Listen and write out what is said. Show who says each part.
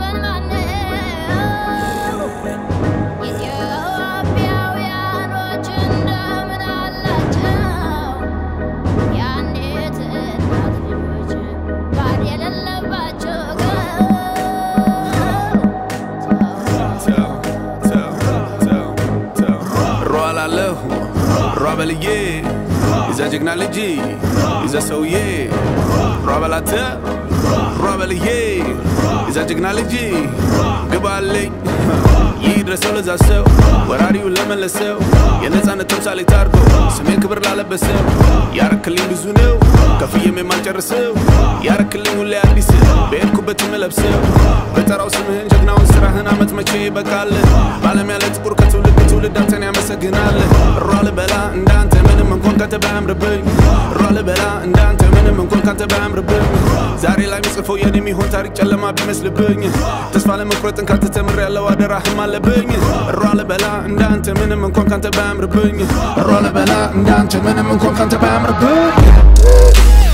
Speaker 1: ወገን ማነው? ኢትዮጵያውያኖች እንደምን አላቸው? የአንዲት እናት ልጆች ባል የሌለባቸው
Speaker 2: ሯላለሁ ሯ በልዬ ይዘ ጀግና ልጅ ይዘ ሰውዬ ሯ በላተ ሯ በልዬ ይዘ ጀግና ልጅ ግባልኝ ይድረሰው ለዛ ሰው ወራሪውን ለመለሰው የነፃነት ተምሳሌት አድርጎ ስሜን ክብር ላለበሰው ያረክልኝ ብዙ ነው ከፍዬም የማልጨርሰው ያረክልኝ ሁሌ አዲስ በሄድኩበት የምለብሰው በጠራው ስምህን ጀግናውን ስራህን አመት መቼ ይበቃል በዓለም ያለ ጥቁር ከትውልድ ትውልድ አንተን ያመሰግናል ሯ ልበላ እንዳንተ ምንም እንኳን ካንተ ባያምርብኝ ሯ ልበላ እንዳንተ ምንም እንኳን ካንተ ባያምርብኝ ዛሬ ላይ ምጽፈው የኔ የሚሆን ታሪክ ጨለማ ቢመስልብኝ ተስፋ ለመቁረጥን ካንተ ተምር ያለው አደራህም አለብኝ ሯ ልበላ እንዳንተ ምንም እንኳን ካንተ ባያምርብኝ ሯ ልበላ እንዳንተ ምንም እንኳን ካንተ ባያምርብኝ